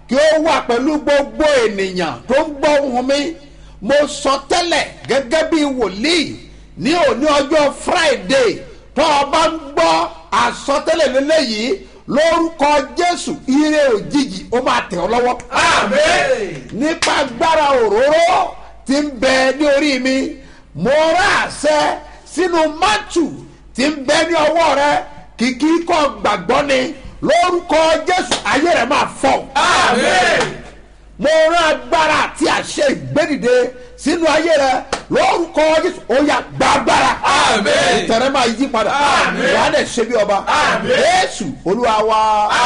kí ó wà pẹ̀lú gbogbo ènìyàn tó ń gbọ́ ohùn mi mo sọ tẹ́lẹ̀ gẹ́gẹ́ bí wòlíì ní òní ọjọ́ friday tó o bá ń gbọ́ àsọtẹ́lẹ̀ lélẹ́yìí lórúkọ jésù ire òjijì ó máa tẹ̀ ọ́ lọ́wọ́. nípa agbára òróró tí ń bẹ ní orí mi mo rà àṣẹ sínú mátù tí ń bẹ ní ọwọ́ rẹ kìkì kọ́ gbàgbọ́ ni lórúkọ jésù ayé rẹ máa fọ. mo rán agbára àti àṣẹ ìgbédìde sínú ayé rẹ lórúkọ jésù ó yà gbàgbára. ìtẹ̀rẹ́ máa yí padà. wàá dẹ̀ ṣe bí ọba. jésù olúwa wa.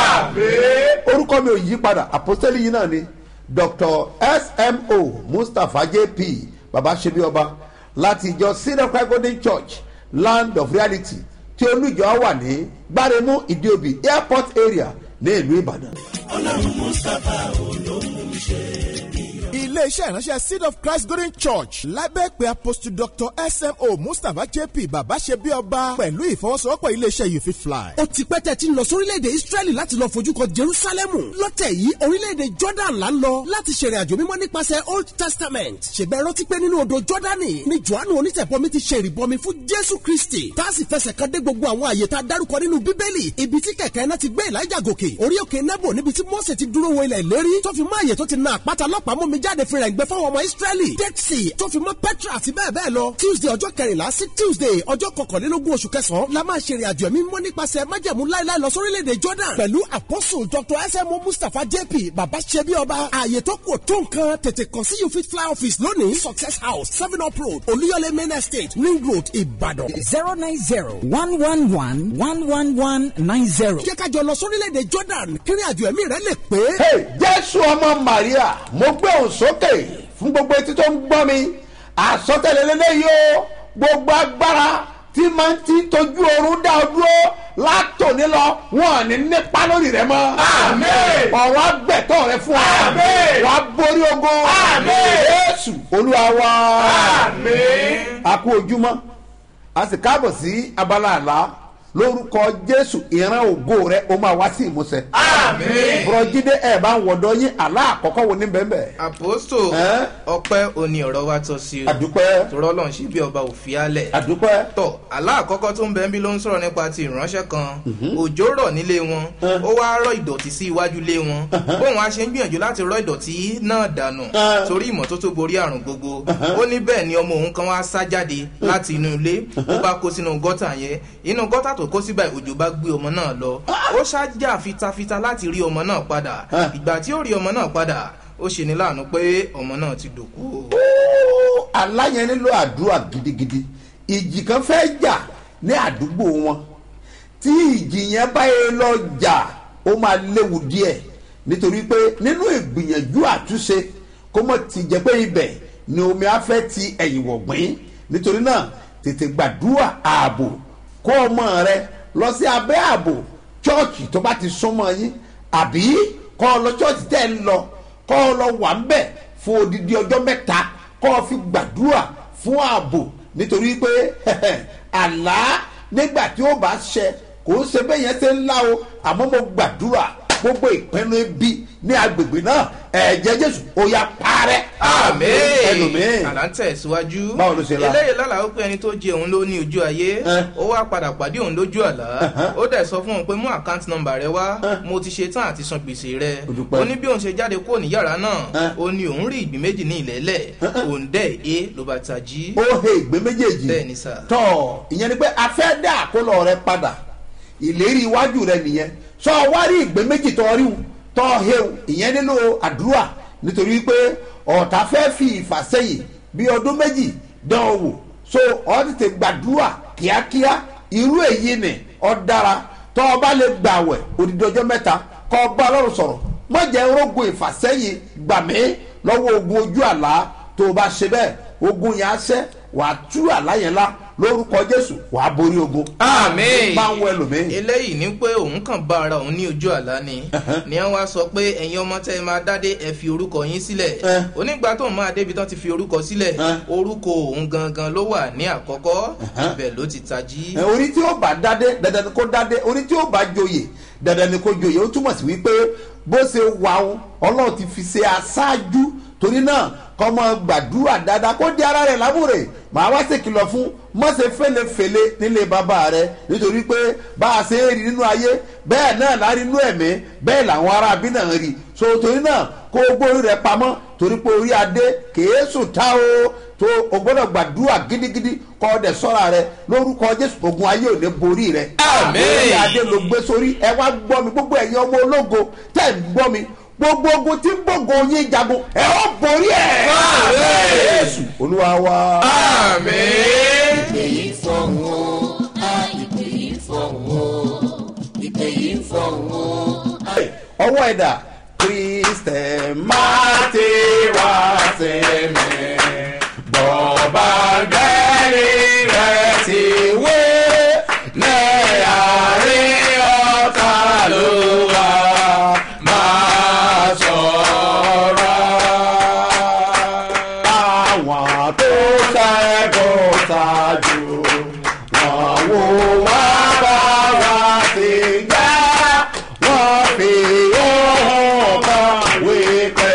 orúkọ mi ò yí padà àpọ́sítélì yìí náà ni dr smo mustapha jp baba ṣe bí ọba láti ìjọ syrian christ golden church land of reality tí olùjọ wà ní gbáremú ìdíòbí airport area ní ìlú ìbàdàn. ọlọ́run mustapha olóhùn ṣe iléeṣẹ́ ìránṣẹ́ seed of christ golden church lábẹ́ pé apostle dr smo mustapha jp bàbá ṣe bí ọba pẹ̀lú ìfọwọ́sowọ́pọ̀ iléeṣẹ́ you fit fly. ó ti pẹ́ tẹ́ ti ń lọ sórílẹ̀-èdè israẹli láti lọ fojú kan jerusalemu lọ́tẹ̀ yìí orílẹ̀-èdè jordan là ń lọ láti ṣèrìn àjò mímọ́ nípasẹ̀ old testament ṣèbẹ̀ rántí pé nínú odò jordani ni johannu onítẹ̀bọmi ti ṣe ìrìbọmi fún jésù kristi tá a sì fẹsẹ̀ kan dé gbogbo àwọn àyè tá a dárúkọ nínú bíbélì ibi tí kẹ̀kẹ́ náà ti gbé elijah gòkè orí òkè nebo níbi tí mose ti dúró wo ilẹ̀ ìlérí tó fi mọ́ àyè tó ti na àpáta lọ́pàá mú mi jáde fi rẹ̀ gbẹ fáwọn ọmọ israẹli dead sea tó fi mọ́ petra àti bẹ́ẹ̀ bẹ́ẹ̀ lọ tuesday ọjọ́ kẹrìnlá sí tuesday ọjọ́ kọkànlélógún oṣù kẹsàn-án la máa ṣe ìrìnàjò ẹ̀mí mímọ́ nípasẹ̀ májẹ̀mú láéláé lọ sórílẹ̀-èdè jordan pẹ̀lú apostle dr smo mustapha jp baba sebi ọba ààyè tó kù tó nǹkan tètè kàn sí you fit fly office lónìí success house seven up road olúyọlé main estate ring road ìbàdàn. zero nine zero one one one one one one nine zero. jẹ́ ká jọ lọ sórílẹ̀-èdè jordan kí ìrìnàjò ẹ̀mí rẹ lè pé. Hey, jésù ọmọ maria mo gbé òun sókè fún gbogbo etí tó ń gbọ́ mi àsọtẹ́lẹ̀ lélẹ́yìí o gbogbo agbára tí máa ń ti tójú oorun dá ọ dúró látòní lọ wọn ò ní nípa lórí rẹ mọ́. ọ̀rọ̀ agbẹ̀tọ̀ rẹ fún ọ. wàá borí ogun. jésù olúwa wa. a kú ojúmọ́ a sì káàbọ̀ sí abala àlá lórúkọ jésù ìran ògo rẹ o máa wá sí ìmúṣẹ. bùrọ̀jídé ẹ̀ bá ń wọ̀dọ̀ yín àlá àkọ́kọ́ wo ní bẹ́ẹ̀ bẹ́ẹ̀. àpòstò Ẹ́? ọpẹ́ òní ọ̀rọ̀ wa tọ́ sí o àdúpẹ́ tòrọ́ lọ́n ṣe bí ọba òfin alẹ̀ àdúpẹ́ tọ̀ àlá àkọ́kọ́ tó ń bẹ ń bí ló ń sọ̀rọ̀ nípa ti ìránṣẹ́ kan òjò rọ̀ nílé wọn ó wá rọ̀ ìdọ̀tí sí iwájú ilé wọn bóun á ṣe ń gbìyànjú láti rọ̀ ìdọ̀tí náà dànù Ẹ́. torí ìmọ́tótó borí àrùn gbogbo ó ní bẹ́ẹ̀ ni ọmọ òun kan wá sá jáde láti inú ilé ó bá kó sínú gọ́tà yẹn inú gọ́tà tó kó síbẹ̀ òjò bá gbé ọmọ náà lọ ó ṣáájà fitafita láti rí ọmọ náà padà Ẹ́. ìgbà tí ó rí ọmọ náà padà ó ṣe ní láàánú pé ọmọ náà ti dòkú o. Ó, aláyẹn nílò àdúrà gidigidi ìjì kan fẹ́ jà ní àdúgbò wọn tí ìjì yẹn báyìí lọ jà ó máa léwu díẹ̀ nítorí pé nínú ìgbìyànjú àtúnṣe kó mọ̀ ti jẹ́ pé ibẹ̀ ni omi afẹ́ ti ẹ̀yìn wọ̀gbìn nítorí náà tètè gbàdúrà ààbò kó ọmọ rẹ lọ sí abẹ́ ààbò chọ́ọ̀chì tó bá ti súnmọ́ yín àbí kọ́ ọ lọ chọ́ọ̀chì tẹ́ ẹ ń lọ kọ́ ọ lọ wà ń bẹ̀ fún odidi ọjọ́ mẹ́ta kọ́ ọ fi gbàdúrà fún ààbò nítorí pé àlá nígbà tí ó bá ṣẹ kò ń ṣe bẹ́ẹ̀ yẹn ṣe ń lá o àmọ́ mo gbàdúrà gbogbo ìpinnu ibi ní agbègbè náà ẹ̀jẹ̀ jésù ó yà parẹ́. àmì ẹlòmíì àlá ń tẹ̀síwájú Báwo ló ṣe lá? eléyìí lálàá ó pé ẹni tó jẹ òun ló ní ojú ayé Ẹ́. ó wá padà pàdé òun lójú àlá ó dẹ̀ sọ fún òun pé mú àkáǹtì nọmbà rẹ wá mo ti ṣe tán àti san gbèsè rẹ Ó dúpẹ́. ó ní bí òun ṣe jáde kúrò ní yàrá náà Ẹ́. ó ní òun rí ìgbín méjì ní ìlẹ́lẹ̀ òun dẹ̀ é ló bá tají ó he ìgbé méjèèjì Bẹ́ẹ̀ ni sà. tọ́ ìyẹn ni pé a fẹ́ dá àkólọ rẹ padà ìlérí iwájú rẹ nìyẹn sọ wá rí ìgbé méjì tọ́ rí tọ́ hew ìyẹn nílò àdúrà nítorí pé ọ̀tá fẹ́ fi ìfàsẹ́yìn bí ọdún méjì dán o wò so ọ tètè gbàdúrà kíákíá irú èyí ni ọ dára tọ́ ọ bá lè gbàwẹ̀ odidi ọjọ́ mẹ́ta kọ́ ọ bá ọlọ́run sọ̀rọ̀ mọ̀jẹ̀ rogo ìfàsẹ́yìn gbàmí lọ́wọ́ ogun ojú àlá tó o bá ṣe bẹ́ẹ̀ ogun yẹn á ṣẹ́ wàá tú àlá yẹn lá lórúkọ jésù wàá borí ogun. àmì máa ń wọ ẹlòmíì. eléyìí ní pé òun kàn bá ara òun ní ojú àlá ni ni wọn wá sọ pé ẹ̀yin ọmọ tẹ́ ẹ máa dádé ẹ fi orúkọ yín sílẹ̀ Eh. onígbà tóun máa débi tán ti fi orúkọ sílẹ̀ Eh. orúkọ òun gangan ló wà ní àkọ́kọ́ ibẹ̀ ló ti tají. ẹ, orí tí ó bá dádé dandan ni kó dádé orí tí ó bá joyè dandan ni kó joyè ó túmọ̀ sí wípé bó ṣe wà ó ọlọ́run ti fi ṣe aṣáájú torí náà kọ́ mọ gbàdúrà dáadáa kó di ara rẹ̀ lábúrè màá wá ṣèkìlọ̀ fún mọ́ṣe fẹ́lẹ́fẹ́lẹ́ nílé bàbá rẹ̀ nítorí pé bá a ṣe ń rí nínú ayé bẹ́ẹ̀ náà lárí inú ẹ̀mí bẹ́ẹ̀ làwọn ará bí náà rí so torí náà kó o gbórí rẹ̀ pamọ́ torí pé orí adé kèé sùn tá o tó o gbọ́dọ̀ gbàdúrà gidigidi kọ́ ọ dẹ̀ sọ́ra rẹ lórúkọ jésù ogun ayé ò ní borí rẹ. Àmín. orí adé ló gbé sórí ẹ wá gbọ́ mi gbogbo ẹ̀yin ọmọ ológo tẹ̀ ń gbọ́ mi gbogbo ogun tí ń gbógo yín jagun ẹ ó borí ẹ. Àmín. jésù olúwa wa. àmì. ìpè yìí fọ̀hún o a ìpè yìí fọ̀hún o ìpè yìí fọ̀hún o. ọwọ́ ẹ̀dá kristẹ máa ti wá sí mi bọ́ọ̀bà gẹ́rì rẹ̀ ti wé ní àárín ọ̀tá ló wà máa sọ̀rọ̀. àwọn tó ṣẹ́gun ṣáájú wọn wò wá bá wa ti gbá wọ́n fi ohun kan wípé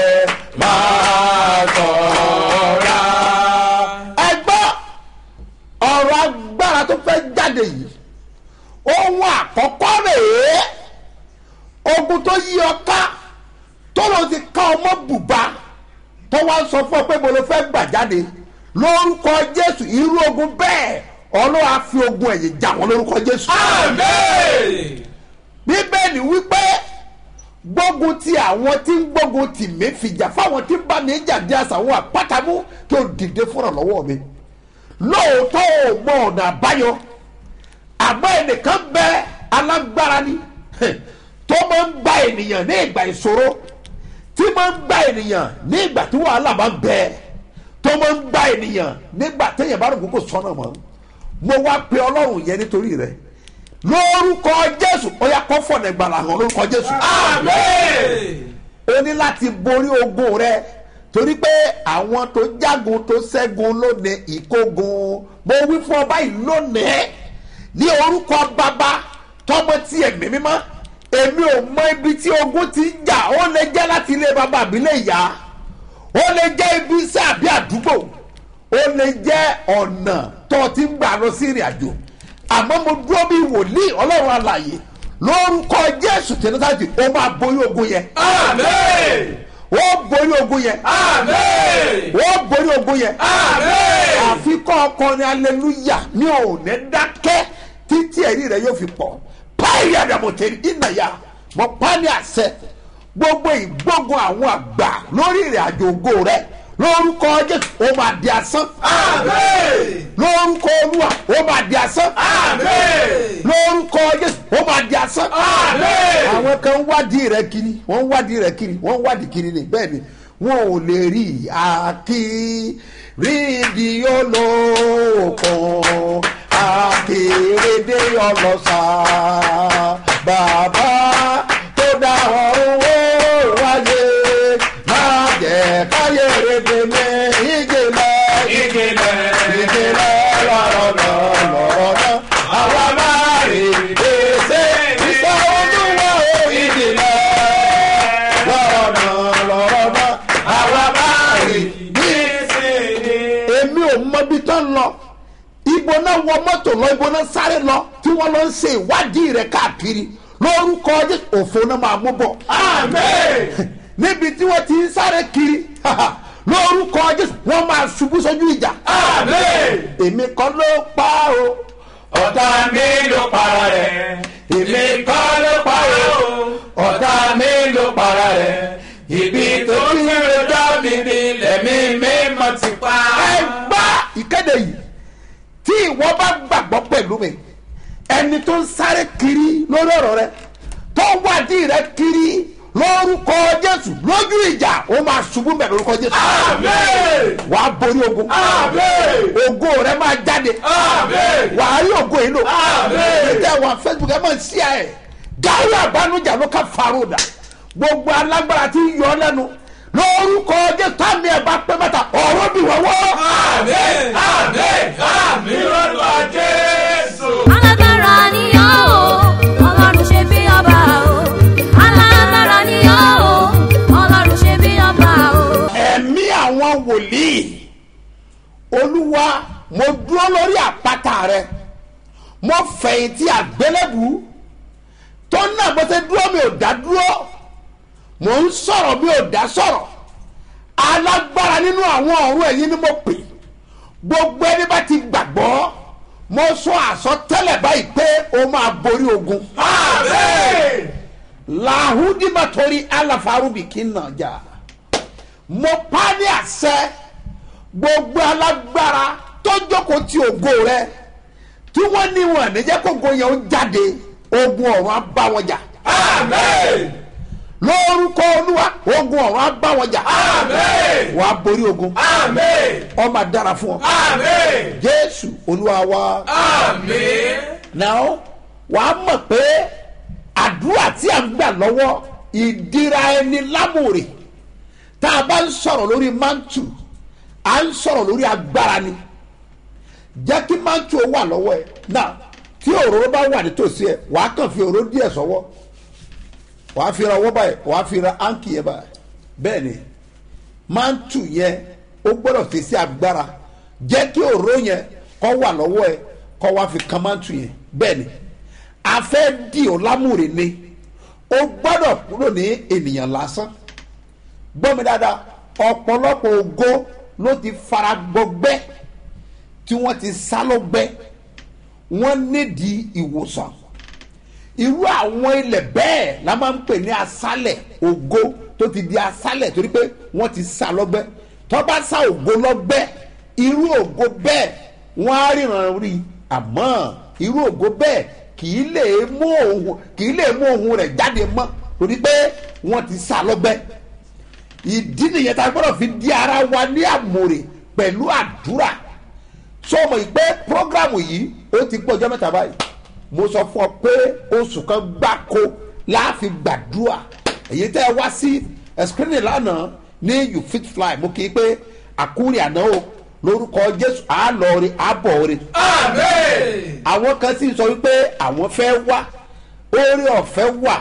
máa sọ̀rọ̀. ẹ gbọ́ ọ̀rọ̀ agbára tó fẹ́ jáde yìí ohun àkọ́kọ́ rèé ogun tó yí ọ ká tó ló ti ká ọmọ bùbá tó wá sọ fún ọ pé mo ló fẹ́ gbà jáde lórúkọ jésù irú ogun bẹ́ẹ̀ ọlọ́wà fi ogun ẹ̀yìn jà wọ́n lórúkọ jésù. àmì. bíbélì wípé gbógun ti àwọn tí ń gbógun tì mí fìjà fáwọn tí ń bá mi jà dí àṣàwọn àpátamú kí o dìde fúnra lọ́wọ́ mi lóòótọ́ ò mọ ọ̀nà àbáyọ àmọ́ ẹnìkan bẹ alágbára ni tó máa ń gba ènìyàn ní ìgbà ìṣòro tí máa ń gba ènìyàn ní ìgbà tí wàhálà bá ń bẹ tó máa ń gba ènìyàn nígbà téèyàn bá rò kókò sọ́nà mọ́ mo wá pe ọlọ́run yẹn nítorí rẹ̀ lórúkọ jésù ó yá kọ́ fọ̀nà ìgbàlà hàn lórúkọ jésù. àmì. o ní láti borí ogun rẹ torí pé àwọn tó jágun tó ṣẹ́gun lónìí ìkógun mo wí fún ọ báyìí lónìí ní orúkọ bàbá tọmọ tí ẹ̀mí mímọ́ èmi ò mọ ibi tí ogun ti ń jà ó lè jẹ́ láti ilé bàbá àbílẹ̀ ìyá ó lè jẹ́ ibi iṣẹ́ àbí àdúgbò ó lè jẹ́ ọ̀nà tó ti ń gbà lọ sí ìrìn àjò àmọ́ mo dúró bí wòlíì ọlọ́run alàyè lórúkọ jésù tẹnitàjì ó máa borí ogun yẹn àmì. ó borí ogun yẹn àmì. ó borí ogun yẹn àmì. àfikọ́ ọkọrin aleluya ní òní dákẹ́ títí ẹ̀rí rẹ̀ yóò fi pọ̀ báyìí àdàmọ̀tẹ́rì ìnàyà mọ̀ pání àṣẹ gbogbo ìgbógun àwọn àgbà lórí ìrìn àjò ògo rẹ̀ lórúkọ jésù ó máa di asán àmì. lórúkọ olúwa ó máa di asán àmì. lórúkọ jésù ó máa di asán. Àmín. àwọn kan ń wádìí rẹ kiri wọ́n ń wádìí rẹ kiri wọ́n ń wádìí kiri ni bẹ́ẹ̀ ni wọn ò lè rí àkí rídìí olóòkun àkèrèdè ọlọ́sà bàbá tó dá ọ̀run ó wáyé má jẹ́ káyé rèdè mi ìjìnlẹ̀ ìjìnlẹ̀. ìjìnlẹ̀ lọ́rọ̀ náà lọ́rọ̀ náà àwa máa rí èsè ìṣe olúwa ò ìjìnlẹ̀ lọ́rọ̀ náà lọ́rọ̀ náà àwa máa rí èmi ò mọ ibi tó ń lọ ibo náà wọ mọ́tò lọ ibo náà sáré lọ tí wọ́n lọ ń ṣe ìwádìí rẹ̀ káàkiri lórúkọ jésù òfò náà máa mú bọ̀. Àmín. níbi tí wọ́n ti ń sáré kiri lórúkọ jésù wọ́n máa ṣubú sójú ìjà. Àmín. èmi kan ló pa o ọ̀tá mi ló para rẹ̀. èmi kan ló pa o ọ̀tá mi ló para rẹ̀ ibi tó ń gbèrò dá mi ní lẹ́mí mímọ́ ti pa. ẹ gbá ìkéde yìí tí ìwọ bá gbàgbọ́ pẹ̀lú mi ẹni tó ń sáré kiri lórí ọ̀rọ̀ rẹ tó ń wádìí rẹ kiri lórúkọ jésù lójú ìjà ó máa ṣubú mẹ́ lórúkọ jésù Àmín. wà á borí ogun Àmín. ògo rẹ máa jáde Àmín. wà á rí ògo yìí lò Àmín. ìtẹ̀ wà facebook ẹ máa ṣí ẹ gáwé àbánújà ló ká farodà gbogbo alágbára tí ń yọ ọ́ lẹ́nu lórúkọ jésù tàmí ẹ̀ bá pẹ́ mẹ́ta ọ̀rọ̀ bí wọ́wọ́. Àmín. Àmín. Àmín lórúkọ Jésù. alágbára ni ọ́ o ọlọ́run ṣe bí ọba olúwa mo dúró lórí àpáta rẹ mo fẹ̀yìntì àgbélébù tó náà bó ṣe dúró mi ò dá dúró mò ń sọ̀rọ̀ mi ò dá sọ̀rọ̀ alágbára nínú àwọn ọ̀run ẹ̀yìn ni mo pè gbogbo ẹni bá ti gbàgbọ́ mo sọ àsọtẹ́lẹ̀ báyìí pé o máa borí ogun. Amen. làhùdìmọ̀ torí aláfarúbì kí n nà jà mo pa ní àṣẹ gbogbo alágbára tó jókòó ti ògo rẹ tí wọ́n ní wọn níjẹ́ kógo yẹn ó jáde ogun ọ̀run á bá wọn jà Amen. lórúkọ olúwa ogun ọ̀run á bá wọn jà Amen. wàá borí ogun Amen. ó máa dára fún ọ Amen. jésù olúwa wa Amen. náà wàá mọ̀ pé àdúrà tí a ń gbà lọ́wọ́ ìdíra ẹni lámòrè tá a bá ń sọ̀rọ̀ lórí mantu à ń sọ̀rọ̀ lórí agbára ni jẹ́ kí mantu ó wà lọ́wọ́ ẹ̀ náà tí òróró bá wà nítòsí ẹ̀ wàá kàn fi òróró díẹ̀ sọ́wọ́ wàá fi ra ọwọ́ báyìí wàá fi ra áǹkì yẹn báyìí bẹ́ẹ̀ ni mantu yẹn ó gbọ́dọ̀ fi sí agbára jẹ́ kí òróró yẹn kó wà lọ́wọ́ ẹ̀ kó wá fi kan mantu yẹn bẹ́ẹ̀ ni a fẹ́ di ọ́ lámùrè ni ó gbọ́dọ̀ kúrò ní ènìyàn lásán gbọ́ mi dáadáa ọ̀pọ̀lọpọ̀ ògo ló ti fara gbọgbẹ́ tí wọ́n ti sá lọ́gbẹ́ wọ́n nídìí ìwòsàn irú àwọn ilẹ̀ bẹ́ẹ̀ la máa ń pè ní asálẹ̀ ògo tó ti di asálẹ̀ torí pé wọ́n ti sá lọ́gbẹ́ tó bá sá ògo lọ́gbẹ́ irú ògo bẹ́ẹ̀ wọ́n á ríran rí àmọ́ irú ògo bẹ́ẹ̀ kì í lè mú òun kì í lè mú òun rẹ̀ jáde mọ́ torí pé wọ́n ti sá lọ́gbẹ́ ìdí nìyẹn tá a gbọ́dọ̀ fi di ara wa ní àmòrè pẹ̀lú àdúrà sọmọ ìpè programu yìí ó ti pọ̀ ọjọ́ mẹ́ta báyìí mo sọ fún ọ pé oṣù kan gbáko láàfin gbàdúrà èyí tẹ́ ẹ wá sí ẹ̀skírínì lánàá ní you fit fly mo kì í pé àkúrẹ́ àná o lórúkọ jésù àálọ̀ọ́rẹ́ àbọ̀ọ́rẹ́ Amen. àwọn kan sì sọ wípé àwọn fẹ́ wá oore ọ̀fẹ́ wà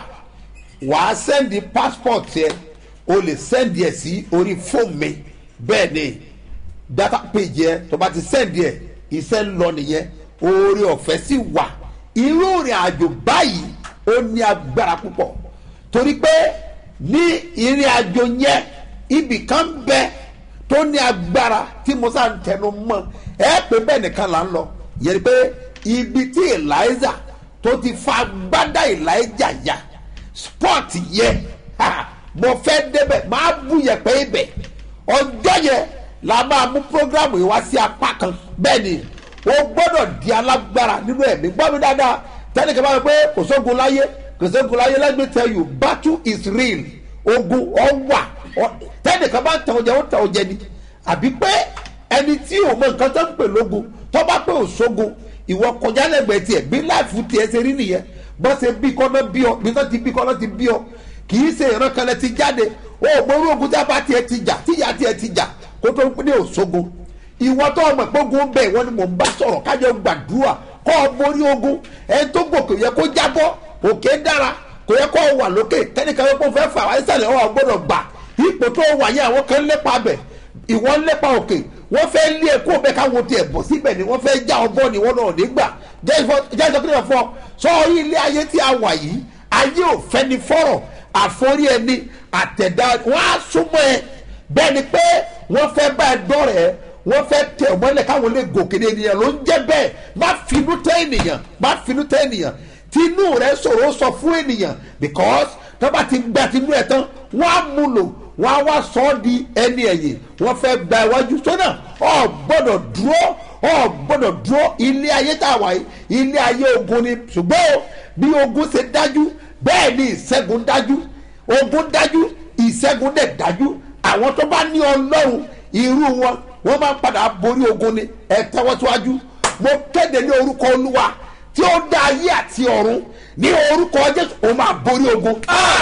wàá sẹ́ndì passport yẹ o lè sẹ́ndì ẹ̀ sí orí fóònù mi bẹ́ẹ̀ ni data page yẹ tó bá ti sẹ́ndì ẹ̀ iṣẹ́ ń lọ nìyẹn oore ọ̀fẹ́ sì wà irú ìrìn àjò báyìí ó ní agbára púpọ̀ torí pé ní ìrìn àjò yẹn ibì kan bẹ tó ní agbára tí mo sá ń tẹnu mọ́ ẹ pé bẹ́ẹ̀ nìkan là ń lọ yẹn ni pé ibi tí eliza tó ti fa gbádá eliza ya sport yẹ ha, mo fẹ́ débẹ̀ máa bú yẹpẹ́ ibẹ̀ ọjọ́ yẹn la máa mú programu yìí wá sí apá kan bẹ́ẹ̀ ni o gbọ́dọ̀ di alágbára nínú ẹ̀mí gbọ́ mi dáadáa tẹ́lẹ̀ kí n bá yẹ pé kò sógun láyé kò sógun láyé let me tell you battle is real ogun ọwà tẹ́lẹ̀ kan bá ń tàn ọjà ó tàn ọjà ni àbí pé ẹni tí o mọ nǹkan tó ń pè lógun tó bá pé ò sógun ìwọ kọjá lẹ́gbẹ̀ẹ́ tiẹ̀ bí láìfù tiẹ̀ ṣe rí nìyẹn bọ́ ṣe bí kọ́nà bí ọ bí tó ti bí kọ́nà ti bí ọ kì í ṣe ìran kan lẹ ti jáde o ò gbórí ogun tí a bá tiẹ̀ ti jà tíyà tiẹ̀ ti jà kó tó ní òṣogun ìwọ tó ọmọ ìpógun bẹ́ẹ̀ wọ́n ni mò ń bá sọ̀rọ̀ kájọ gbàdúrà kọ́ ọ borí ogun ẹni tó gòkè yẹ kó jábọ́ òkè dára kò yẹ kó o wà lókè tẹ́nìkan yẹ kó fẹ́ fà wáyé sàlẹ̀ ọ̀ gbọ́dọ̀ gbà ipò tó wà yẹn àwọn kan lépa bẹ̀ ìwọ lépa òkè wọ́n fẹ́ lé ẹ̀kọ́ bẹ́ẹ̀ káwọn tiẹ̀ bọ̀ síbẹ̀ ni wọ́n fẹ́ já ọgbọ́n ni wọ́n náà nígbà jẹ́ ìsọkúnlẹ̀ fún ọ sọ orí ilé ayé tí a wà yìí ayé ò fẹ́ ni fọ́rọ̀ àforí ẹni àtẹ̀dá wọ́n á súnmọ́ ẹ bẹ́ẹ̀ ni pé wọ́n fẹ́ bá ẹ dọ́rẹ̀ ẹ wọ́n fẹ́ tẹ̀ ọ́ mọ́lẹ̀ káwọn lè gòkè ní ènìyàn ló ń jẹ́ bẹ́ẹ̀ má finú tẹ́ ènìyàn má finú tẹ́ ènìyàn tinú rẹ sọ̀rọ̀ sọ fún ènìyàn because tó bá ti gba tinú ẹ̀ tán wọ́n á mú lò wọ́n á wá sọ ọ́ di ẹni ẹ̀yìn wọ́n fẹ́ gba iwájú sọ́nà ọ̀ gbọ́dọ̀ dúró ọ̀ gbọ́dọ̀ dúró ilé ayé tá a wà yìí ilé ayé ogun ni ṣùgbọ́n bí ogun ṣe dájú bẹ́ẹ̀ ni ìṣẹ́gun dájú ogun dájú ìṣẹ́gun dẹ̀ dájú àwọn tó bá ní ọlọ́run irú wọn wọ́n máa ń padà borí ogun ni ẹ tẹ́wọ́ síwájú mo kéde ní orúkọ olúwa tí ó dá ayé àti ọ̀run ní orúkọ jésù ó máa borí ogun.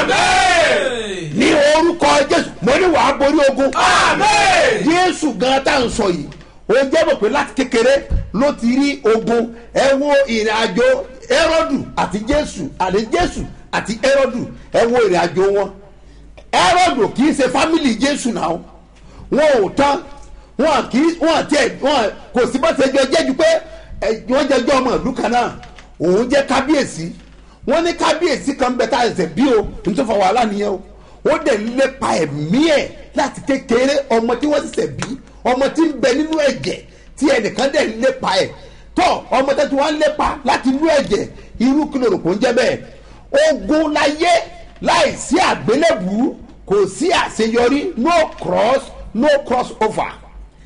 Amen. ní orúkọ jésù mo ní wàá borí ogun. Amen. jésù gan tá à ń sọ yìí ó jẹ́ mọ̀ pé láti kékeré ló ti rí ogun ẹ wo ìrìn àjò ẹrọ́dù àti jésù àti jésù àti ẹrọ́dù ẹ wo ìrìn àjò wọn ẹrọ́dù kì í ṣe fámìlì jésù náà wọn ò tán wọn kì í wọn tiẹ̀ wọn kò sí bá ṣe jọ jẹ́ ju pé ẹ, wọ́n jẹ́ jọ ọmọ ìlú kan náà òun jẹ́ kábíyèsí wọ́n ní kábíyèsí kan bẹ tá a ṣẹ̀ bí o nítorí fọ wàhálà nìyẹn o ó dẹ̀ lépa ẹ̀mí ẹ̀ láti kékeré ọmọ tí wọ́n ṣẹ̀ṣẹ̀ bí ọmọ tí ń bẹ nínú ẹ̀jẹ̀ tí ẹnìkan dẹ̀ lépa ẹ̀ tọ́ ọmọ tẹ́tí wọ́n lépa láti inú ẹ̀jẹ̀ irú kí lóòrò kò ń jẹ́ bẹ́ẹ̀ ogun láyé láì sí àgbélébù kò sí àṣeyọrí no cross no cross over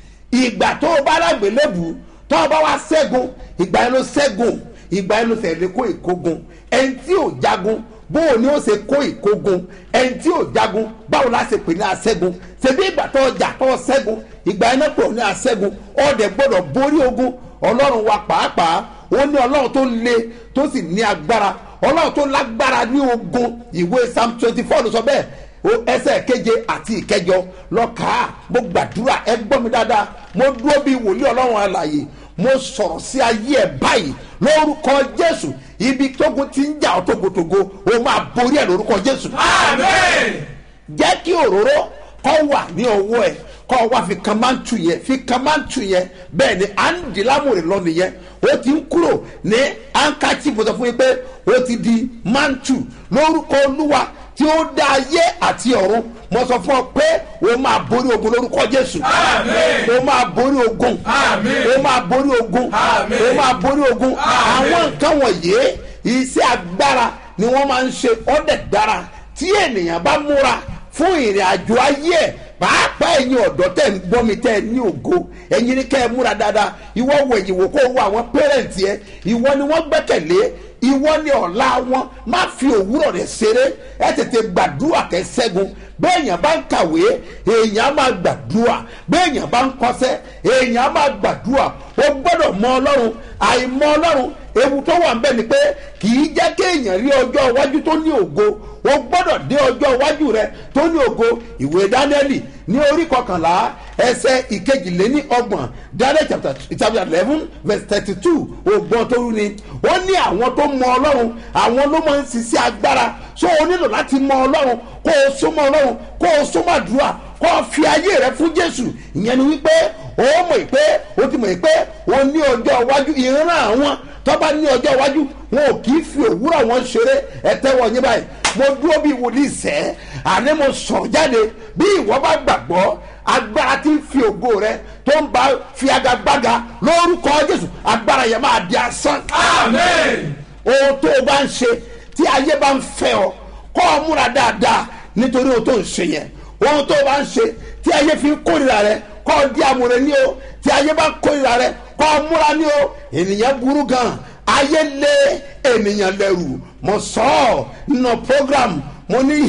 ìgbà tó o bá lágbélébù tó o bá wá ṣẹ́gun ìgbà yẹn ló ṣẹ́gun ìgbà yẹn ló tẹ̀lé kó ìkógun ẹni tí ò jagun bóò ni ó ṣe kó ìkógun ẹni tí ò jagun báwo la ṣe pè ní aṣẹ́gun ṣebí ìgbà tó ọjà tó ṣẹ́gun ìgbà yẹn náà pè ní aṣẹ́gun ọ̀dẹ̀ gbọ́dọ̀ borí ogun ọlọ́run wa pàápàá ó ní ọlọ́run tó le tó sì ní agbára ọlọ́run tó lágbára ní ogun ìwé psalm twenty four ló sọ bẹ́ẹ̀ o ẹsẹ̀ keje àti ìkẹjọ lọ́ka mo gbàdúrà ẹ gbọ́ mi dáadáa mo dúró bí wòlíì ọlọ́run alàyè mo sọ̀rọ̀ sí ayé ẹ̀ báyìí lórúkọ jésù ibi tógun ti ń jà ọ́ togotogo o máa borí ẹ̀ lórúkọ jésù Amen. jẹ́ kí òróró kọ́ wà ní ọwọ́ ẹ̀ kọ́ wá fi kan máa ń tu yẹn fi kan máa ń tu yẹn bẹ́ẹ̀ ni à ń di lámòrè lọ nìyẹn ó ti ń kúrò ní ankachi mo sọ fún yín pé ó ti di máa ń tu lórúkọ olúwa tí ó dá ayé àti ọ̀run mo sọ fún ọ pé o máa borí ogun lórúkọ jésù Àmín. o máa borí ogun Àmín. o máa borí ogun Àmín. o máa borí ogun Àmín. àwọn nǹkan wọ̀nyí iṣẹ́ agbára ni wọ́n máa ń ṣe ọ̀dẹ̀ dára tí ènìyàn bá múra fún ìrìn àjò ayé ẹ̀ pàápàá ẹ̀yin ọ̀dọ́ tẹ̀ ń gbọ́ mi tẹ́ ẹ ní ògo ẹ̀yin ni kẹ́ ẹ múra dáadáa ìwọ wo ẹ̀yìn wò kó wo àwọn pẹ́rẹ́ǹtì ẹ ìwọ ni wọ́n gbẹ́kẹ̀lé ìwọ ni ọ̀la wọn má fi òwúrọ̀ rẹ̀ ṣeré ẹ tètè gbàdúrà kẹ́ ṣẹ́gun bẹ́ẹ̀yàn bá ń kàwé èèyàn á máa gbàdúrà bẹ́ẹ̀yàn bá ń kọ́sẹ́ èèyàn á máa gbàdúrà ó gbọ́dọ̀ mọ ọlọ́run àìmọ̀ ọlọ́run ewu tó wà ń bẹ̀ ni pé kì í jẹ́ kéèyàn rí ọjọ́ iwájú tó ní ògo o gbọ́dọ̀ dé ọjọ́ iwájú rẹ tó ní ògo ìwé dánẹ́lì ní orí kọkànlá ẹsẹ̀ ìkejìléní ọgbọ̀n daniel chapter chapter eleven verse thirty two ògbọ́n tó rú ni ó ní àwọn tó mọ ọlọ́run àwọn ló máa ń ṣiṣẹ́ agbára so o nílò láti mọ ọlọ́run kó o súnmọ́ ọlọ́run kó o súnmọ́ àdúrà kó o fi ayé rẹ fún jésù ìyẹn ni wípé o mọ̀ pé o ti mọ̀ pé o ní ọjọ́ iwájú ìran àwọn tó bá ní ọjọ́ iwájú wọn ò kì í fi òwúrọ̀ wọn ṣeré ẹ̀tẹ́wọ̀ yín báyìí mo dúró bí wòlíì sẹ́ àní mo sọ̀ jáde bí ìwọ bá gbàgbọ́ agbára tí ń fi ògo rẹ tó ń bá fi agagbága lórúkọ jésù agbára yẹn máa di asán Amen. ohun tó o bá ń ṣe tí ayé bá ń fẹ́ ọ kọ́ ọ múra dáadáa nítorí ohun tó ń ṣe yẹn ohun tó o bá ń ṣe tí ayé fi ń kórìíra rẹ kọ́ ọ di àmúrẹ ní o tí ayé bá ń kórìíra rẹ kọ́ ọ múra ní o ènìyàn burú gan ayé lé ènìyàn lẹ́rù mo sọ ọ́ nínú program mo ní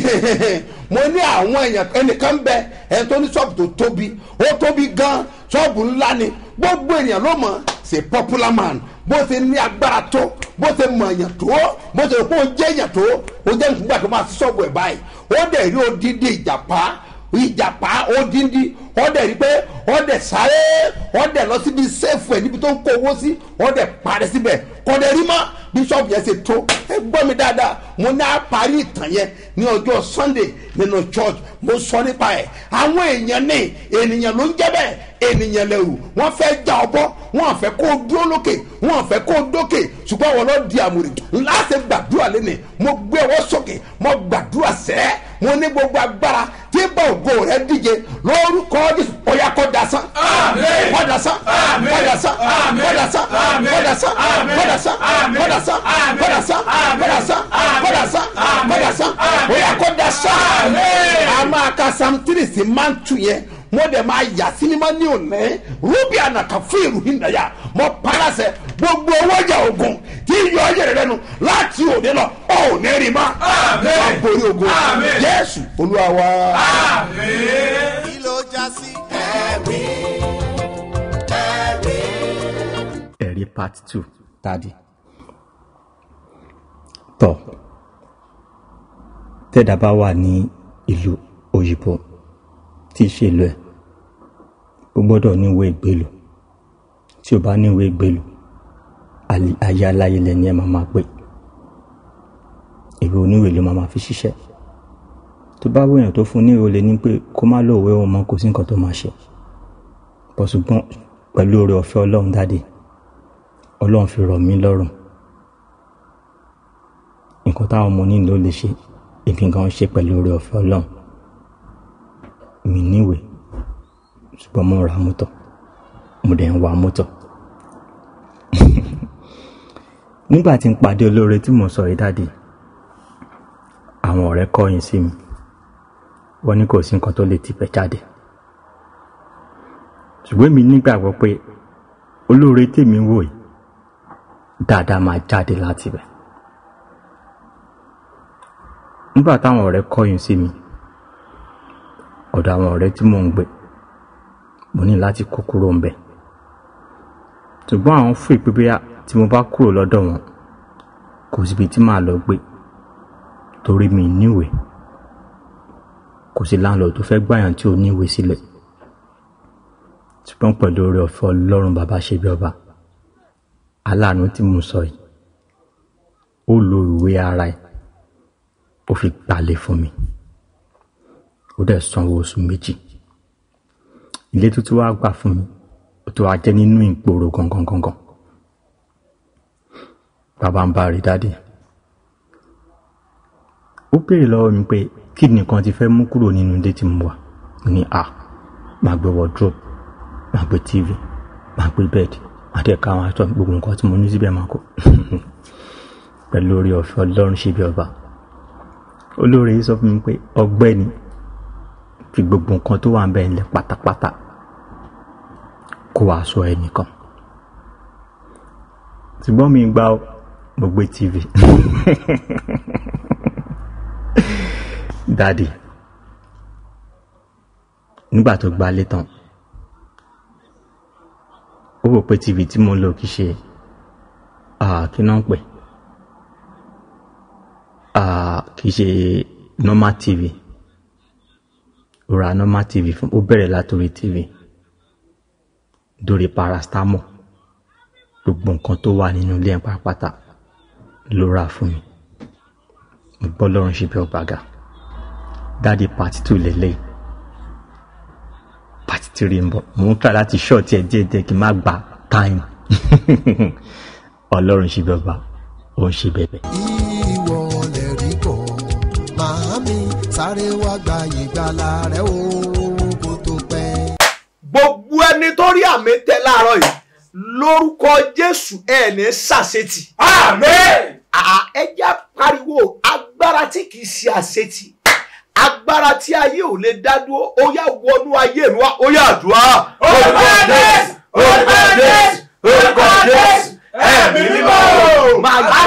mo ní àwọn èèyàn ẹnìkan bẹ ẹni tó ní ṣọ́ọ̀bù tó tóbi ó tóbi gan ṣọ́ọ̀bù ńlá ni gbogbo ènìyàn ló mọ̀ ṣe popular man bó ṣe ní agbára tó bó ṣe mọ̀ èèyàn tó bó ṣe kó jẹ́ èèyàn tó ó jẹ́ nígbà tó máa ṣọ́ọ̀bù ẹ̀ báyìí ó dẹ̀ rí odidi ìjàpá ìjàpá odindi ó dẹ̀ rí pé ó dẹ̀ sáré ó dẹ̀ lọ síbi sẹ́ẹ̀fù ẹ̀ níbi tó ń kó owó sí ó dẹ̀ parí síbẹ̀ kò dẹ̀ rí mọ́ bíṣọ́ọ̀bù yẹn ṣe tó ẹ gbọ́ mi dáadáa mo ní àparí ìtàn yẹn ní ọjọ́ sunday nínú church mo sọ nípa ẹ̀ àwọn èèyàn ní ènìyàn ló ń jẹ́ bẹ́ẹ̀ ènìyàn lẹ́rù wọ́n fẹ́ já ọ bọ́ wọ́n fẹ́ kó o dúró lókè wọ́n fẹ́ kó o dókè ṣùgbọ́n wọn lọ di àmúrè ńlá ṣe gbàdúrà lẹ́nìí mo gbé ọwọ́ sókè mo gbàdúrà sẹ́ mo ní gbogbo agbára tí bá ògo rẹ díje lórúkọ jésù ọ̀yà kọ́ dasán Àmín. kọ́ dasán Àmín. kọ́ dasán Àmín. kọ́ dasán Àmín. kọ́ dasán Àmín. kọ́ dasán Àmín. kọ́ dasán Àmín. kọ́ dasán Àmín. kọ́ dasán Àmín. kọ́ dasán Àmín. kọ́ dasán Àmín. ọ̀yà kọ́ dasán Àmín. a máa ka sam tiri sí máa ń tu yẹn mo dẹ̀ máa yà sinimá ní òní rúbì ànàkà fún ìròyìn náyà mo palasẹ gbogbo owó jà ogun tí yọ ọ yẹrẹ lẹnu láti òde lọ ọ ò ní rí ma Àmín. wà borí ogun Àmín. jésù olúwa wa. Amen. kí ló já sí. ẹ̀rí ẹ̀rí. ẹ̀rí part two tàdí. tọ́ tẹ́dá bá wà ní ìlú òyìnbó tí í ṣe ìlú ẹ̀ ó gbọ́dọ̀ ní ìwé ìgbélú tí o bá ní ìwé ìgbélú àlè- ayé aláyé lẹ́ni ẹ̀ máa máa pè ìwé oníwèé ló máa máa fi ṣiṣẹ́ tó bá wéèyàn tó fún ní ìwé lè ní pé kó má lóòwe òun mọ́ kò sí nǹkan tó máa ṣe bọ̀ ṣùgbọ́n pẹ̀lú oore ọ̀fẹ́ ọlọ́run dáde ọlọ́run fi rọ̀ mí lọ́rùn nǹkan táwọn ọmọ onílò lè ṣe èmi gan ṣe pẹ̀lú oore ọ̀fẹ́ ọlọ́run mi níwèé ṣùgbọ́n mo ra mọ́tò mo dẹ̀ ń wa mọ́tò nígbà tí n pàdé olóore tí mo sọ yìí dáde àwọn ọ̀rẹ́ kọ̀yìn sí mi wọ́n ní kò sí nǹkan tó lè tibẹ̀ jáde ṣùgbọ́n mi nígbàgbọ́ pé olóore tèmi wò yìí dáadáa máa jáde láti bẹ̀ nígbà táwọn ọ̀rẹ́ kọ̀yìn sí mi ọ̀dọ̀ àwọn ọ̀rẹ́ tí mò ń gbé mo ní láti kó kúrò ń bẹ̀ ṣùgbọ́n àwọn fún ìpínpín tí mo bá kúrò lọ́dọ̀ wọn kò síbi tí màá lọ gbé torí mi níwèé kò sí láńlọ́ọ̀ tó fẹ́ gbàyàn tí ò níwèé sílẹ̀ ṣùgbọ́n pẹ̀lú oore ọ̀fẹ́ ọlọ́run bàbá ṣe bí ọba aláàánú tí mo sọ yìí ó lo ìwé ara ẹ̀ ó fi gbalẹ̀ fún mi ó dẹ̀ sanwó oṣù méjì ilé tuntun wá gbà fún mi ó tó wá jẹ́ nínú ìgboro gangan gangan bàbá ń bá rí dáadé ó béèrè lọ́wọ́ mi pé kí nìkan ti fẹ́ mú kúrò nínú ilé tí mo wà mo ní à máa gbé wardrobe máa gbé tv máa gbé bed máa dẹ̀ ká àwọn aṣọ gbogbo nǹkan tí mo ní síbẹ̀ máa kó pẹ̀lú orí ọ̀fẹ́ ọlọ́run ṣe bí ọba olóore yìí sọ fún mi pé ọgbẹ́ni fi gbogbo nǹkan tó wà ń bẹ̀ ńlẹ̀ pátápátá kó wàá sọ ẹnìkan ṣùgbọ́n mi gbá mo gbé tv dáàdì nígbà tó gbalé tán ó rò pé tv tí mo ń lò kì í ṣe kí náà ń pè kì í ṣe normal tv ó ra normal tv fún ó bẹ̀rẹ̀ látòrí tv dórí paracetamol gbogbo nǹkan tó wà nínú ilé ẹ̀ pátápátá ló rà fún mi mo gbọ́ lọ́rùn ṣe bí ọgbàgà dáàdi pàtí tù lélẹ̀ pàtí tìrì ń bọ̀ mò ń kà láti ṣọ́ọ̀tì ẹ̀ díẹ̀ díẹ̀ kí n má gba táìmù ọlọ́run ṣe bí ọba ó ń ṣe bẹ̀bẹ̀. ìwọ lè rí kọ màámi sáré wá gba ìgbàlà rẹ o kó tó pẹ́. gbogbo ẹni tó rí àmì tẹ láàárọ̀ yìí lórúkọ jésù ẹ ní sàṣetì. Àmín. ẹ jẹ́ pariwo agbára tí kìí ṣe àṣetì agbára tí ayé ò lè dá dúró ó yá wọnú ayé mi wá ó yá àdúrà. Orúkọ Jésù, orúkọ Jésù, orúkọ Jésù, ẹ̀mí mímọ́. máa gbà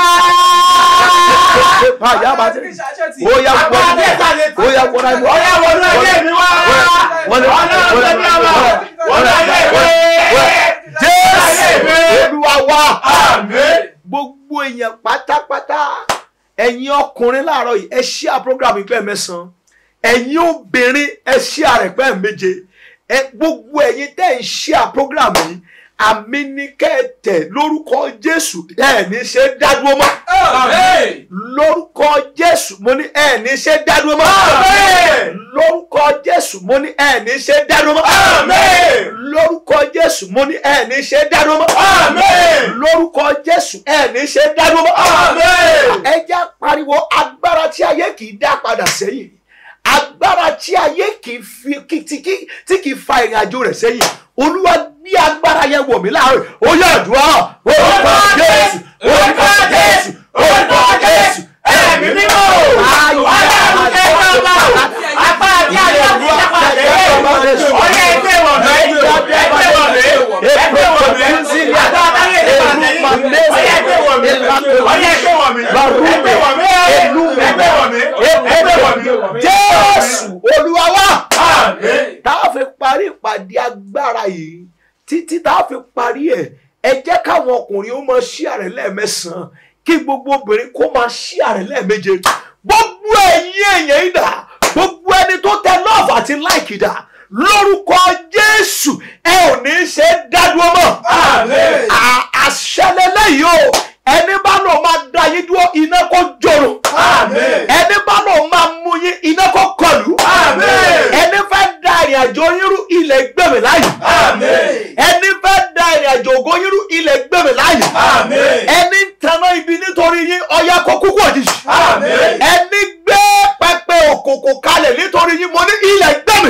máa yá máa tẹ̀. ó yá Agbára wọnú tí kìí ṣe ó yá wọnú ayé mi wá. Ó yá wọnú ayé mi wá. wọnú Ọlọ́run tó ní ọmọ. Wọnú ayé mi. jésù olúwa wá. Àmín. gbogbo èèyàn pátápátá ẹ̀yin ọkùnrin láàárọ̀ yìí ẹ ṣíà program ìpẹ́ mẹ́sàn-án ẹ̀yin obìnrin ẹ ṣíà rẹ̀ pẹ́ méje ẹ gbogbo ẹ̀yin tẹ́ ń ṣíà program yìí àmì ní kẹ́ẹ̀tẹ̀ lórúkọ jésù ẹ̀ ní ṣe dádúró mọ́ Àmín. lórúkọ jésù mo ní ẹ̀ ní ṣe dádúró mọ́ Àmín. lórúkọ jésù mo ní ẹ̀ ní ṣe dádúró mọ́ Àmín. lórúkọ jésù mo ní ẹ̀ ní ṣe dádúró mọ́ Àmín. lórúkọ jésù ẹ̀ ní ṣe dádúró mọ́ Àmín. ẹ já pariwo agbára tí ayé kì í dá padà sẹ́yìn agbára tí ayé kì í fi kí- tí kì tí kì í fa ìrìn àjò rẹ̀ sẹ́yìn olúwa gbé agbára yẹn wọ̀ mí láàárọ̀ ó yẹ àdúrà orúkọ jésù orúkọ jésù orúkọ jésù ẹ̀mí mímọ́. Ọlọ́run tẹ́ bàbá. Agbára tí ayé ò ní dá padà sẹ́yìn. Ó yẹ ẹgbẹ́ wọ̀ mí. Ẹgbẹ́ wọ̀ mí. Ẹgbẹ́ wọ̀ mí. Agbára tí ayé ò ní dá padà sẹ́yìn. Ó yẹ ẹgbẹ́ wọ̀ mí. Ó yẹ ẹgbẹ́ wọ̀ mí. Ẹgbẹ́ wọ̀ mí. Ẹgbẹ́ wọ̀ mí. Ẹgbẹ́ wọ̀ mí. jésù olúwa wá Àmín. tá a fi parí ìpàdé agbára yìí títí tá a fi parí ẹ̀ ẹ jẹ́ káwọn ọkùnrin ó máa ṣí àrẹ lẹ́ẹ̀mẹ́sàn-án kí gbogbo obìnrin kó máa ṣí àrẹ lẹ́ẹ̀méje gbogbo ẹ̀yin èèyàn yìí dà gbogbo ẹni tó tẹ lọ́ọ̀fù àti láìkì dà lórúkọ jésù ẹ ò ní í ṣe dádúró mọ́ Àmín. À- àṣẹ lélẹ́yìí o ẹni bá lọ máa da yín dúró iná kó jòrò Àmín. ẹni bá lọ máa mú yín iná kó kọlù Àmín. ẹni fẹ́ da ìrìn ìrìn àjò yín rú ilẹ̀ gbẹ̀mí láàyè. ẹni fẹ́ da ìrìn àjò ògo yín rú ilẹ̀ gbẹ̀mí láàyè. ẹni ń taná ibi nítorí yín ọya kọ kúkú òjijì. ẹni gbé pẹpẹ òkòkò kalẹ̀ nítorí yín mo ní ilẹ̀ gbẹ̀mí.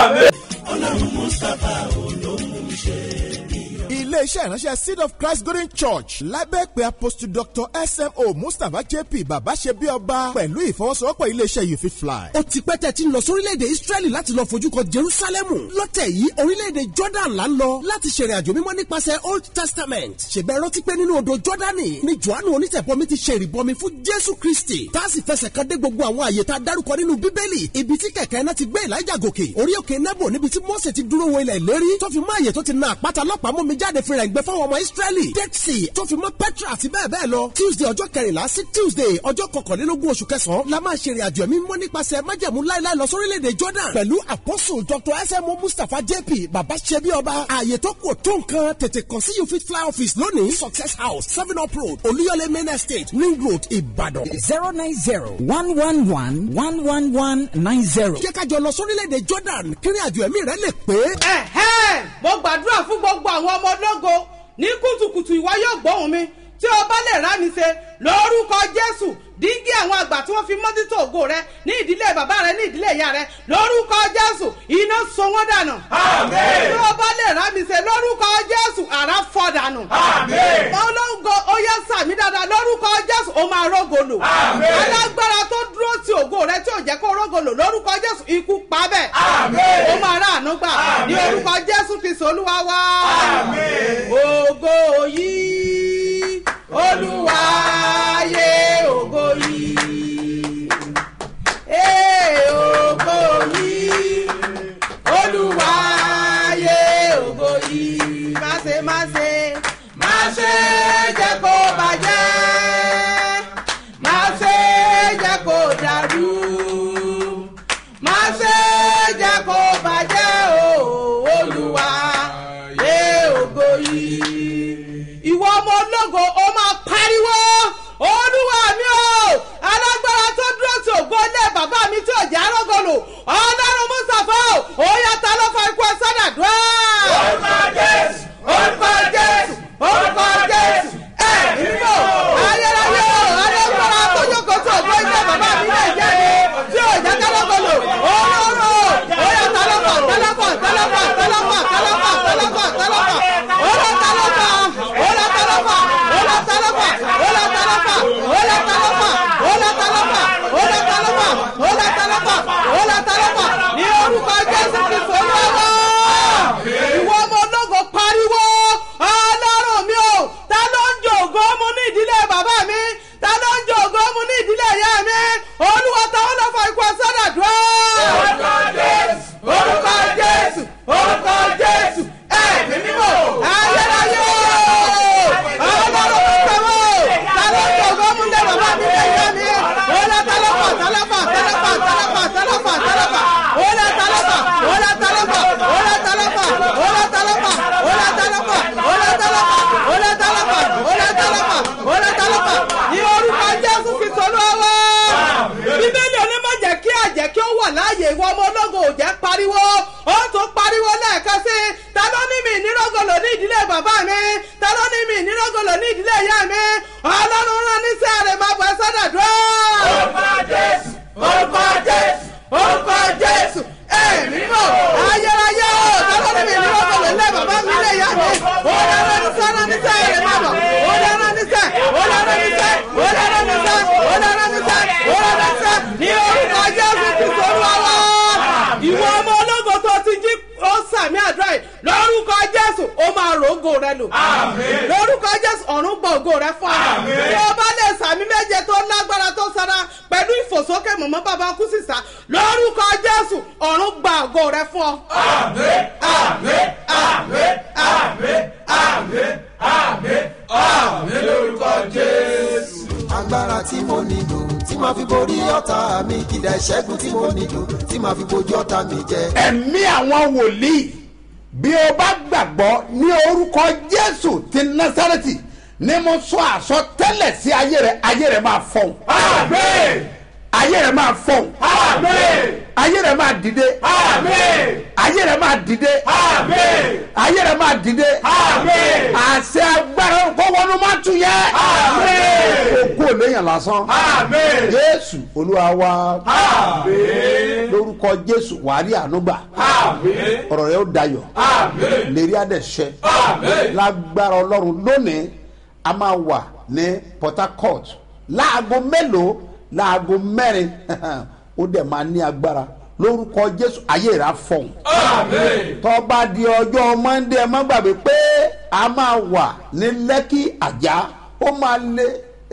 iléeṣẹ́ ìránṣẹ́ seed of christ golden church lábẹ́ pé apostle dr smo mustapha jp bàbá ṣe bí ọba pẹ̀lú ìfọwọ́sowọ́pọ̀ iléeṣẹ́ you fit fly. ó ti pẹ́ tẹ́ ti ń lọ sórílẹ̀-èdè israẹli láti lọ fojú kan jerusalemu lọ́tẹ̀ yìí orílẹ̀-èdè jordan là ń lọ láti ṣèrìn àjò mímọ́ nípasẹ̀ old testament ṣèbẹ̀ rántí pé nínú odò jordani ni johannu onítẹ̀bọmi ti ṣe ìrìbọmi fún jésù kristi tá a sì fẹsẹ̀ kan dé gbogbo àwọn àyè tá a dárúkọ nínú bíbélì ibi tí kẹ̀kẹ́ náà ti gbé elijah gòkè orí òkè nebo níbi tí mose ti dúró wo ilẹ̀ ìlérí tó fi mọ́ àyè tó ti na àpáta lọ́pàá mú mi jáde fi rẹ̀ gbẹ fáwọn ọmọ israẹli dead sea tó fi mọ́ petra àti bẹ́ẹ̀ bẹ́ẹ̀ lọ tuesday ọjọ́ kẹrìnlá sí tuesday ọjọ́ kọkànlélógún oṣù kẹsàn-án la máa ṣe ìrìn àjò ẹ̀mí mọ́ nípasẹ̀ májẹ̀mú láéláé lọ sórílẹ̀-èdè jordan pẹ̀lú apostle dr smo mustapha jp baba ṣebi ọba ààyè tó kù tó nǹkan tètè kàn sí you fit fly office lónìí success house seven up road olúyọlé main estate ring road ìbàdàn. zero nine zero one one one one one one nine zero. jẹ́ ká jọ lọ sórílẹ̀-èdè jordan kírin àjò ẹ̀mí rẹ̀ lè pé. ẹ̀hẹ́n mo gbàdúrà fún gbogbo àwọn ọmọ ológo ní kùtùkùtù ìwọ yóò gbóhùn mi tí o bá lè rá mi ṣe lórúkọ jésù dígí àwọn àgbà tí wọ́n fi mọ́títò ògo rẹ ní ìdílé bàbá rẹ ní ìdílé ìyá rẹ lórúkọ jésù iná so wọ́n dànù. tí o bá lè rá mi ṣe lórúkọ jésù àrá fọ́ dànù. olóńgò oyè sàmì dáadáa lórúkọ jésù ó máa rógolò. alágbára tó dúró ti ògo rẹ tí ò jẹ́ kó rógolò lórúkọ jésù ikú pa bẹ́ẹ̀. ó máa rà àánú gbà ní orúkọ jésù kristu olúwa wá. ògo yìí olúwa yé ògo yìí. Ee ògo yìí olúwa yé ògo yìí. Má ṣe má ṣe má ṣe jẹ́ kó bàjẹ́. Má ṣe jẹ́ kó dàrú. Má ṣe jẹ́ kó bàjẹ́ o olúwa yé ògo yìí. Ìwọ ọmọ ológo ó máa pariwo olúwa mi o alágbára tó dúró tí ògbó lé bàbá mi tí ò jẹ́ arógolo ọlọ́run mustapha o ó yàtọ̀ ló fa ikú ẹsẹ̀ dàdúrà. orúkọ jésù orúkọ jésù orúkọ jésù ẹ mímọ ayérayé o alágbára tó jókòó tí ògbó lé bàbá mi lè jẹ́ mi tí ò jẹ́ arógolo ọlọ́run ó yàtọ̀ ló fa tẹlẹfọ tẹlẹfọ tẹlẹfọ tẹlẹfọ tẹlẹfọ tẹlẹfọ ọlọ́ tẹlẹfọ ọlọ́ tẹlẹfọ ọlọ́ tẹlẹfọ ọlọ́ tẹlẹfọ ọlọ́ tẹlẹfọ ọlọ́ tẹlẹfọ ọlọ́ tẹlẹfọ ọlọ́ tẹlẹfọ ọlọ́ tẹlẹfọ ní orúkọ jésù kristu olúwa ìwọ ọmọ ológo pariwo ọlọ́run mi o ta ló ń jò ògo mu ní ìdílé bàbá mi ta ló ń jò ògo mu ní ìdílé ìyá mi olúwa táwọn lọ fọ ikú ẹsẹ dàdúrà. orúkọ jésù orúkọ jésù orúkọ jésù ẹ̀mí mímọ́ ayérayé ọlọ́run mi tẹ̀wọ́ ta ló ń jò ògo mu ní bàbá mi ní ìyá mi ọlọ́ tẹlẹfà tẹlẹfà tẹlẹfà tẹlẹfà tẹlẹfà tẹlẹfà ọlọ́ tẹlẹfà ọlọ́ tẹlẹfà ọlọ́ tẹlẹfà ọlọ́ tẹlẹfà ọlọ́ tẹlẹfà ọlọ́ tẹlẹfà ọlọ́ tẹlẹfà ọlọ́ tẹlẹfà ọlọ́ tẹlẹfà ní orúkọ jésù fi sọlú ọwọ́. bíbélì onímọ̀ jẹ́ kí àjẹ́ kí ó wà láàyè ìwọ ọmọ ológo ò jẹ́ pariwo ó tún pariwo lẹ́ẹ̀kan sí i ta ló ní mi ìnírògòlò ní ìdílé bàbá mi ta ló ní mi ìnírògòlò ní ìdílé ìyá mi ọlọ́run rán ní sí àrè máa bọ̀ ẹ́ sọ́dọ̀dúrà. orúkọ jésù orúkọ jésù orúkọ jésù ẹ̀mí mọ̀ ayérayé o ta ló ní mi ìnírògòlò ilé bàbá mi ilé ìyá mi ó dáná ní sí ọ̀nà ní sí àrè máa bọ̀ ó dáná ní sí ó dáná ní sí ó dáná ní sí ó dáná ní sí ó dáná ní sí ní orúkọ jésù kristu olúwa wa ìwọ ọmọ ológo tó ti jí ó sàmì àdúrà yìí lórúkọ jésù ó máa rògò rẹ lò lórúkọ jésù ọ̀run gbọ́ ògo rẹ fún ọ tí o bá lè sàmì méje tó lágbára tó sara pẹ̀lú ìfòsókè mọ̀mọ́ bàbá kú sísá lórúkọ jésù ọ̀run gba ògo rẹ fún ọ. àmì àmì àmì àmì àmì àmì àmì lórúkọ jésù. agbára tí mo nílò tí màá fi borí ọ̀tá mi kìdá ìṣẹ́gun tí mo nílò tí màá fi bojú ọ̀tá mi jẹ. ẹ̀mí àwọn wòlíì bí o bá gbàgbọ́ ní orúkọ jésù ti násàrẹ́tì ni mo sọ àsọtẹ́lẹ̀ sí ayé rẹ ayé rẹ máa fọ̀hún. ayé rẹ máa fọ̀hún. ayé rẹ̀ máa dìde ayé rẹ̀ máa dìde ayé rẹ̀ máa dìde àṣẹ agbára kó wọnú má tún yẹ òkú ò léyìn lásán jésù olúwa wa lórúkọ jésù wàhálì ànúgbà ọ̀rọ̀ rẹ̀ ó dayọ̀ lérí àdẹ̀ṣẹ́ lágbára ọlọ́run lónìí a máa wà ní port harcourt láago mélòó láago mẹ́rin ó dẹ̀ máa ní agbára lórúkọ jésù ayé rà fọ̀hún. tọ́ba di ọjọ́ mọ́ndé ẹ má gbàgbé pé a máa wà ní lẹ́kì àjà ó máa lé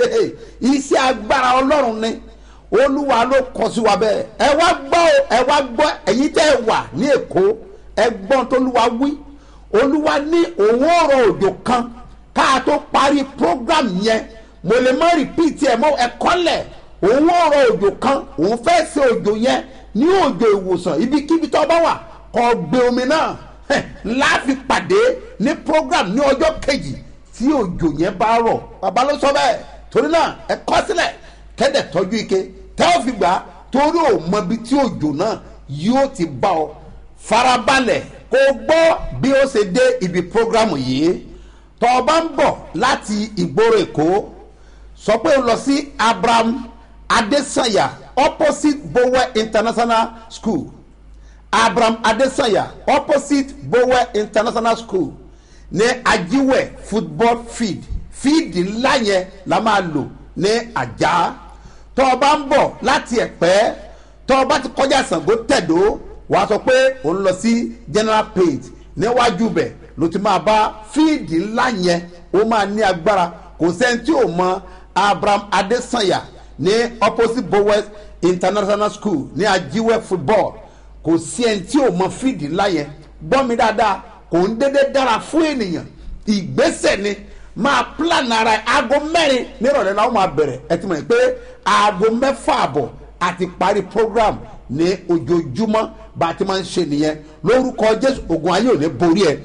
iṣẹ́ agbára ọlọ́run ni olúwa ló kọ sí wa bẹ́ẹ̀ ẹ wá gbọ́ ẹ wá gbọ́ ẹ̀yin tẹ́ ẹ wà ní èkó ẹ gbọ́n tó olúwa wí olúwa ní òun ọ̀rọ̀ òjò kan ká tó parí program yẹn mo lè má rìpíìtì ẹ̀ mọ́ ẹ kọ́lẹ̀ òun ọ̀rọ̀ òjò kan òun fẹ́ ṣe òjò yẹn ní òjò ìwòsàn ibikíbi tó bá wà kọ́ gbé omi náà láàfin pàdé ní program ní ọjọ́ kejì tí òjò yẹn bá rọ̀ bàbá ló sọ bẹ́ẹ̀ torí náà ẹ kọ́ sílẹ̀ kẹ́dẹ̀ tọ́jú ike tẹ́ ò fi gbà torí ò mọ ibi tí òjò náà yóò ti bá ọ farabalẹ̀ kó gbọ́ bí ó ṣe dé ibi program yìí tọ́ ọ bá ń bọ̀ láti ìgboro èkó sọ pé ó lọ sí abraham adesanya opposite bowe international school abraham adesanya opposite bowe international school ní ajiwẹ football field fíìdì ńlá yẹn la máa lò ní àjà tọ́ ọ bá ń bọ̀ láti ẹ̀pẹ́ tọ́ ọ bá ti kọjá Ṣàngó tẹ̀dó wàá sọ pé ò ń lọ sí general page níwájú bẹ̀ ló ti máa bá fíìdì ńlá yẹn ó máa ní agbára kò sẹ́ni tí ò mọ abraham adesanya ní opposite bowes international school ní ajiwẹ football kò sí ẹni tí ò mọ fíìdì ńlá yẹn gbọ́ mi dáadáa kò ń dédé dára fún ènìyàn ìgbésẹ̀ ni máa plan ara ẹ̀ aago mẹ́rin nírọ̀lẹ́ la ó máa bẹ̀rẹ̀ ẹ ti mọ̀ pé aago mẹ́fà àbọ̀ àti parí program ní ojoojúmọ́ bá a ti máa ń ṣe nìyẹn lórúkọ jésù ogun ayé ò ní borí ẹ.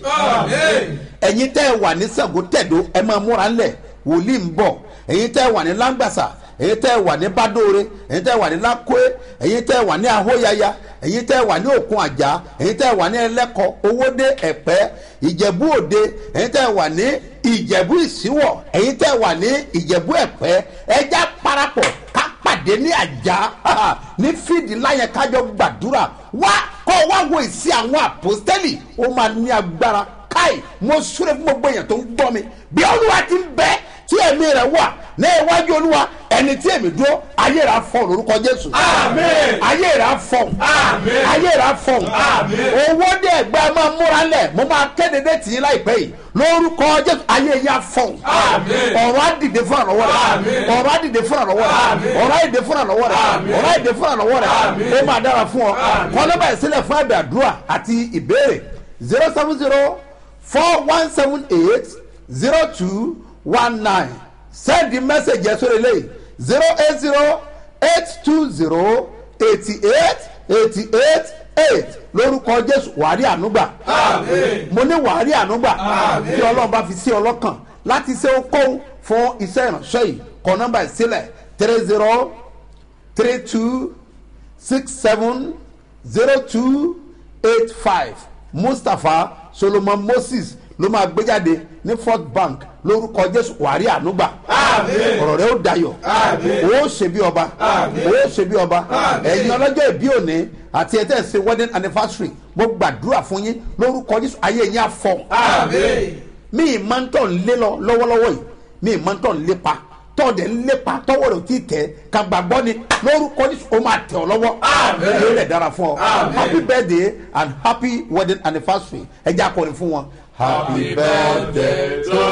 ẹ̀yin tẹ́ ẹ wà ní Ṣàngó tẹ̀dó ẹ máa múra ńlẹ̀ wòlíì ń bọ̀ ẹ̀yin tẹ́ ẹ wà ní láǹgbàsà ẹ̀yin tẹ́ ẹ wà ní bádóore ẹ̀yin tẹ́ ẹ wà ní lákòé ẹ̀yin tẹ́ ẹ wà ní ahóyaya ẹ̀yin tẹ́ ẹ wà ní òkun àjà ẹ̀yin tẹ́ ẹ wà ní ẹlẹ́kọ owóde ẹ̀pẹ́ ìjẹ̀bú òde ẹ̀yin tẹ́ ẹ wà ní ìjẹ̀bú ìsíwọ̀ ẹ̀yin tẹ́ ẹ wà ní ìjẹ̀bú ẹ̀pẹ́ ẹja parapọ̀ ká pàdé ní àjà ní fídì láyẹn kájọ gbàdúrà wá kọ́ wá wo ìsí àwọn àpòstẹ́lì ó máa ní agbára káì mo súre fún gbogbo èèyàn tó ń gbọ́ mi bí olúwa ti ń bẹ tí ẹ̀mí rẹ̀ wà ní iwájú olúwa ẹni tí èmi dúró ayé rà fọ lórúkọ jésù. Àmín. ayé rà fọ. Àmín. ayé rà fọ. Àmín. owó dé ẹgbẹ́ máa múra lẹ̀ mo máa kéde dé tì í láìpẹ́ yìí lórúkọ jésù ayé yà fọ. Àmín. ọ̀rọ̀ á dìde fún àlọ́wọ́ rẹ̀. Àmín. ọ̀rọ̀ á dìde fún àlọ́wọ́ rẹ̀. Àmín. ọ̀rọ̀ á dìde fún àlọ́wọ́ rẹ̀. Àmín. ọ̀rọ̀ á dìde fún àlọ́wọ́ rẹ̀. Àmín. ó máa dára fún ọ. Àmín. kọ́lọ́bà ìsílẹ̀ fún àdàdúrà àti ìbéèrè zero seven zero four one seven eight zero two one nine send the message yẹn sórí eléyìí zero eight zero eight two zero eighty eight eighty eight eight lórúkọ jésù wàhálì ànúgbà Àmín. mo ní wàhálì ànúgbà Àmín. tí ọlọ́run bá fi sí ọlọ́kàn láti ṣe okòwò fún iṣẹ́ ìránṣẹ́ yìí kọ nọ́mbà ìsílẹ̀ three zero three two six seven zero two eight five mustapha solomon moses ló máa gbé jáde ní fort bank lórúkọ jésù wàrí ànúgbà Àmín. ọ̀rọ̀ rẹ ó dayọ̀ Àmín. ó ṣe bí ọba Àmín. ó ṣe bí ọba Àmín. ẹ̀yin ọlọ́jọ́ ìbí òní àti ẹ̀tẹ́ ṣe wedding anniversary mo gbàdúrà fún yín lórúkọ jésù ayé yín á fọ́ Àmín. mi ì máa ń tọ̀ ń lé lọ lọ́wọ́lọ́wọ́ yìí mi ì máa ń tọ̀ ń lépa tọ́ọ̀dẹ̀ ń lépa tọ́wọ́ rẹ̀ ò tí ì tẹ̀ ká gbàgbọ́ ni lórúkọ ní o máa tẹ̀ ọ́ lọ́wọ́ Àmín. yóò lẹ̀ dára fún ọ Àmín. happy birthday and happy wedding anniversary ẹ jẹ́ akọrin fún wọn. happy birthday to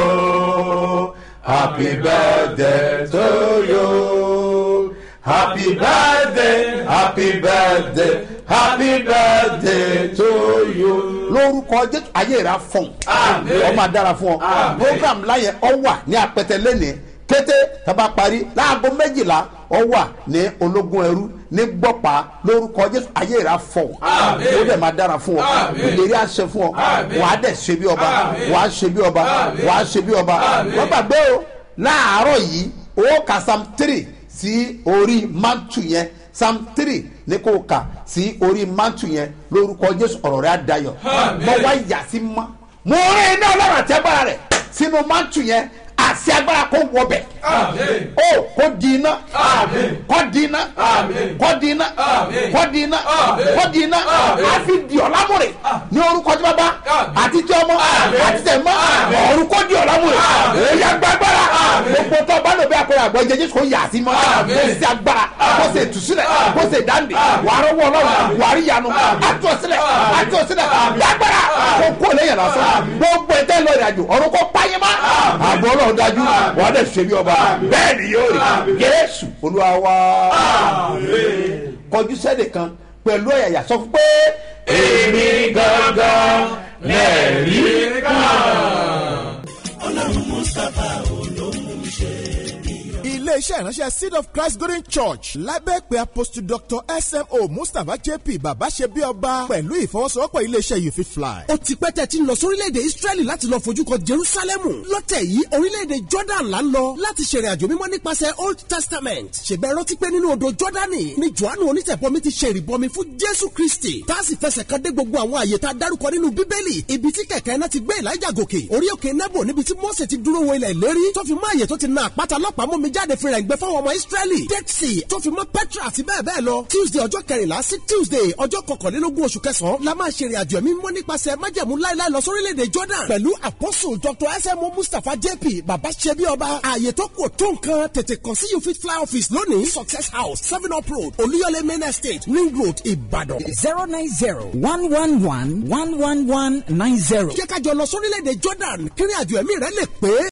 you happy birthday to you happy birthday happy birthday happy birthday to you. lórúkọ jésù ayé rà fún Àmín. ọ máa dára fún ọ Àmín. program láyẹn ọ wà ní apẹtẹ lẹ́nìí kété tàbá parí láago méjìlá ọ wà ní ológun ẹrú ní gbọ́pá lórúkọ jésù ayé rà fún ọ Àmín. ó dẹ̀ máa dára fún ọ Àmín. ìlérí àṣẹ fún ọ Àmín. wàá dẹ̀ ṣe bí ọba Àmín. wàá ṣe bí ọba Àmín. wàá ṣe bí ọba Àmín. wọ́n gbàgbé o láàárọ̀ yìí ó kà sam three sí orí mantu yẹn psalm three ní kò kà sí orí mantu yẹn lórúkọ jésù ọ̀rọ̀ rẹ̀ á dayọ̀ mo wá yà sí mọ́ mo rí iná ọlọ́run àti agbára rẹ̀ sínú mantu yẹn àṣẹ agbára kó wọbẹ̀ ó kó di iná kó di iná kó di iná kó di iná kó di iná á fi di ọ̀làmúrè ní orúkọ tí bàbá àti tí ọmọ àti tẹ̀ mọ́ ọ̀run kó di ọ̀làmúrè èyí agbára gbogbo tó bá lò bí akọ̀rọ̀ àgbọ̀ jẹjẹ kó yà sí mọ́ kó sì agbára kó sì tùsílẹ̀ kó sì dáńdè wàá rọwọ́ ọlọ́run wàá rí yanu àtúnṣílẹ̀ àtúnṣílẹ̀ lágbára kó kó lẹ́yìn lásán gbogbo ẹ̀tẹ́ lọ ìrìnàjò ọ̀run kó páyé má àbọ̀ ọlọ́run dájú wàá dẹ̀ ṣe bí ọba bẹ́ẹ̀ ni yóò rí jésù olúwa wá kọjú sẹ́nì kan pẹ̀lú ẹ̀yà sọ fún pé èmi gangan lẹ́ẹ̀rí kan. ọlọ́run mustapha olóhùn ṣe iléeṣẹ́ ìránṣẹ́ seed of christ golden church lábẹ́ pé apostle dr smo mustapha jp bàbá ṣe bí ọba pẹ̀lú ìfọwọ́sowọ́pọ̀ iléeṣẹ́ you fit fly. ó ti pẹ́ tẹ́ ti ń lọ sórílẹ̀-èdè israẹli láti lọ fojú kan jerusalemu lọ́tẹ̀ yìí orílẹ̀-èdè jordan là ń lọ láti ṣèrìn àjò mímọ́ nípasẹ̀ old testament ṣèbẹ̀ rántí pé nínú odò jordani ni johannu onítẹ̀bọmi ti ṣe ìrìbọmi fún jésù kristi tá a sì fẹsẹ̀ kan dé gbogbo àwọn àyè tá a dárúkọ nínú bíbélì ibi tí kẹ̀kẹ́ náà ti gbé elijah gòkè orí òkè nebo níbi tí mose ti dúró wo ilẹ̀ ìlérí tó fi mọ́ àyè tó ti na àpáta lọ́pàá mú mi jáde fi rẹ̀ gbẹ fáwọn ọmọ israẹli dead sea tó fi mọ́ petra àti bẹ́ẹ̀ bẹ́ẹ̀ lọ tuesday ọjọ́ kẹrìnlá sí tuesday ọjọ́ kọkànlélógún oṣù kẹsàn-án la máa ṣe ìrìn àjò ẹ̀mí mọ́ nípasẹ̀ májẹ̀mú láíláí lọ sórílẹ̀-èdè jordan pẹ̀lú apostle dr smo mustapha jp baba ṣebi ọba ààyè tó kù tó nǹkan tètè kàn sí you fit fly office lónìí success house seven up road olúyọlé main estate ring road ìbàdàn. zero nine zero one one one one one one nine zero. jẹ́ ká jọ lọ sórílẹ̀-èdè jordan kí ìrìn àjò ẹ̀mí rẹ lè pé.